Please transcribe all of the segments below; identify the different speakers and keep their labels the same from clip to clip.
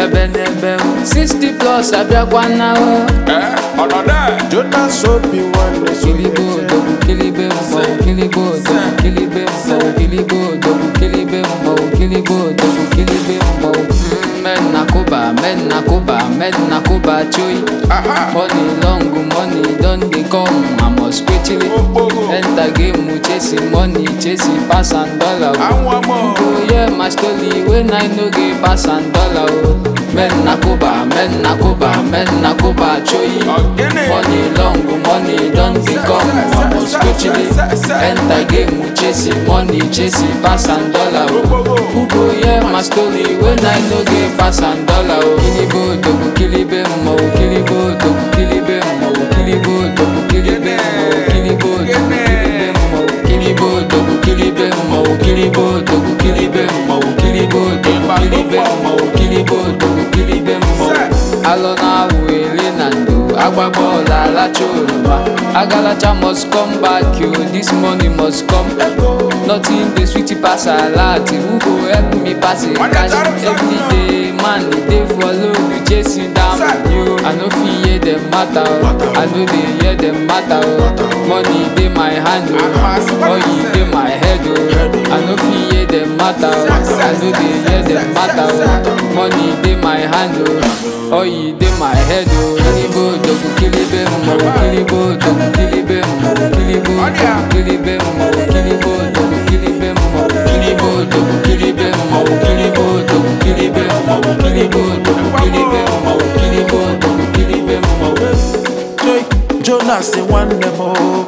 Speaker 1: ebe n'ebe o 60 plus abịakwa na o
Speaker 2: Eh, ọnọdụ
Speaker 3: Jonas Obi nwanne
Speaker 1: kilibe odogwu kilibe mmọnwụ kilibe odogwu kilibe mmọnwụ kilibe odogwu kilibe mmọnwụ kilibe odogwu kilibe mmọnwụ Mm, men na kuba men na kuba men na kuba choyi
Speaker 2: aha
Speaker 1: money long money don dey come i must quickly
Speaker 2: okporo
Speaker 1: enter game chasing money chasing pass and dollar o.
Speaker 2: anwụ ọmọ
Speaker 1: Oh yeah, my story when I no get pass and dollar oh. Men na kuba, men na kuba, men na kuba choyi.
Speaker 2: Ogene.
Speaker 1: Money long, money don become almost quickly. Enter game we chasing money, chasing pass and dollar oh. Oh yeah, my story when I no get pass and dollar oh. Kilibo dogu kilibe mo, kilibo dogu kilibe mo, kilibo dogu kilibe mo, kilibo dogu kilibe mo, kilibo dogu kilibe mo, kilibo dogu kilibe mo, kilibo dogu kilibe mo, kilibo dogu kilibe mo. Alọ na-awụ ele na ndo agba bọọlụ alacha oroma agalacha must come back yo this money must come nothing dey sweet pass alert who go help me pass it cash everyday man e dey follow you chasing down yo i no fit hear dem matter o i no dey hear dem matter o money dey my hand o oil dey my head o i no fit hear dem matter o i no dey hear dem matter o money dey my hand o oil dey my head o kilibo dogu kilibe mo kilibo dogu kilibe mo kilibo dogu kilibe mo kilibo dogu kilibe mo kilibo dogu kilibe mo kilibo dogu kilibe mo kilibo dogu kilibe mo kilibo dogu kilibe mo.
Speaker 3: Joy Jonas nwanne m o.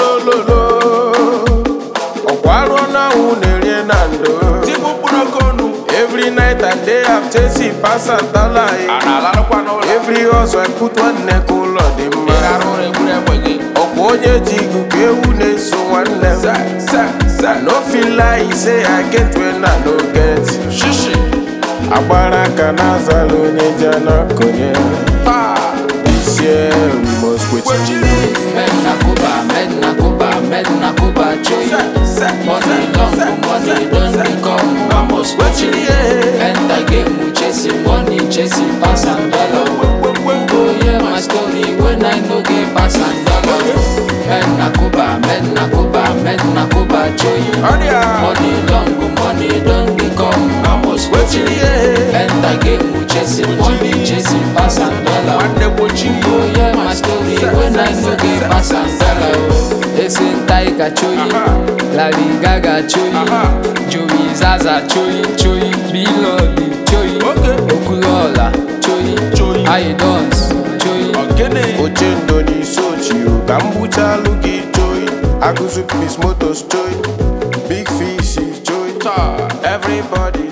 Speaker 3: ololololo ọkwa arụ na ahụ na-erie na ndo
Speaker 2: tigbu mkpụrụ oke ọnụ
Speaker 3: every night and day I'm chasing pass and dollar
Speaker 2: a
Speaker 3: eh.
Speaker 2: na-alarụkwa n'ụlọ
Speaker 3: every hustle I put nwanne ka ụlọ dị mma
Speaker 2: arụ ụlọ egburu egbe gị
Speaker 3: ọkwa onye ji igu ka ewu na-eso nwanne m
Speaker 2: se se se
Speaker 3: I no feel like say I get when I no get
Speaker 2: shishi
Speaker 3: agbara aka na-azala onye ji anakonye
Speaker 2: taa
Speaker 3: this year we must quit
Speaker 2: kwechiri
Speaker 1: Men na kuba, men na kuba, men na kuba choyi.
Speaker 2: se se
Speaker 1: Money long, money don become almost quickly. Enter game we chasing money, chasing pass and dollar. Oh yeah, my story when I no get pass and dollar. Men na kuba, men na kuba, men na kuba choyi.
Speaker 2: ọrịa
Speaker 1: Money long, money don become almost quickly. Enter game we chasing money, chasing pass and dollar.
Speaker 2: nwanne gbochi
Speaker 1: Oh yeah, my story when I no get pass and dollar. Ese Tiger choyi, Lady Gaga choyi, Joey Zaza choyi choyi, Bilodi choyi,
Speaker 2: Okay.
Speaker 1: Okulola choyi,
Speaker 2: Choyi.
Speaker 1: I dance choyi.
Speaker 2: ogene
Speaker 3: oche ndo n'isi ochie ka m gbuchalụ gị joyi agụzụ pis motos joyi big fish joyi
Speaker 2: taa
Speaker 3: everybody